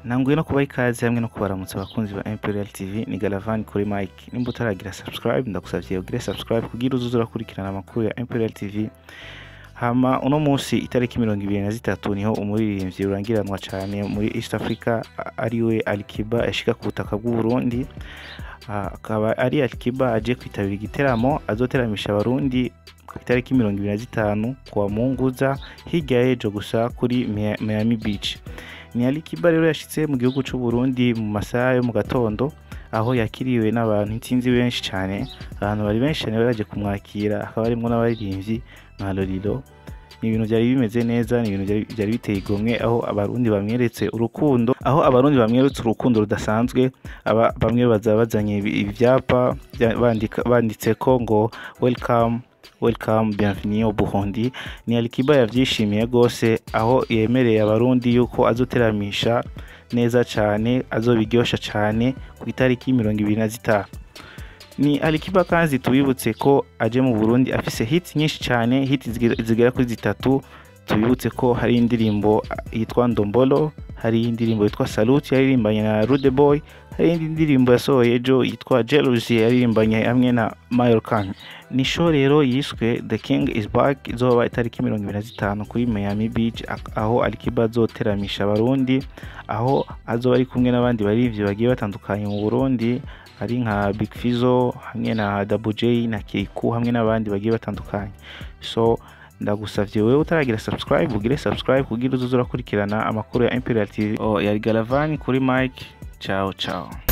ntanguye no kubaha ikaze hamwe no kubaramutsa abakunzi ba Imperial TV ni Galavani kuri Mike nimba utaragira subscribe ndagusavye ugire subscribe kugira uzuze urakurikirana amakuru ya Imperial TV hama uno munsi itariki mirongo ibiri na zitatu niho umuririmbyi urangiranwa cane muri East Africa a- ariwe Alikiba yashika ku butaka bw'u Burundi Ah, akaba ari Alikiba aje kwitabira igiteramo azoteramisha abarundi ku itariki mirongo ibiri na zitanu kuwa Munguza hirya y'ejo gusa kuri Mia- Miami Beach ni Alikiba rero yashitse mu gihugu c'u Burundi mu masaha yo mu gatondo aho yakiriwe n'abantu intsinzi benshi cyane abantu bari benshi cyane bari baje kumwakira hakaba harimwo n'abaririmbyi nka Lolilo ni ibintu byari bimeze neza ni ibintu byari- byari biteye igomwe aho abarundi bamweretse urukundo aho abarundi bamweretse urukundo rudasanzwe aba bamwe baza bazanye ibi- ivyapa bya- bandika banditseko ngo welcome welcome bienvenue au Burundi ni Alikiba yavyishimiye gose aho yemereye abarundi yuko azoteramisha neza cane azobiryosha cane ku itariki mirongo ibiri na zitanu ni Alikiba kandi tubibutse ko aje mu Burundi afise hits nyinshi cyane hits zigera- zigera kuri zitatu tubibutse ko hari indirimbo ah, yitwa Ndombolo hari indirimbo yitwa Salute yaririmbanye na Rude Boy hari indi ndirimbo yasohoye ejo yitwa Jealousy yaririmbanye hamwe na Mayor Khan ni show rero yiswe The King is Back izoba itariki mirongo ibiri na zitanu kuri Miami Beach ak- aho Alikiba azoteramisha abarundi aho azoba ari kumwe n'abandi barivyi bagiye batandukanye mu Burundi hari nka Big Fizzo hamwe na Double J na Keiku hamwe n'abandi bagiye batandukanye so ndagusavye wewe utaragira subscribe ugire subscribe kugira uzuze urakurikirana amakuru ya Imperial TV oh, yari Galavani kuri Mike ciao ciao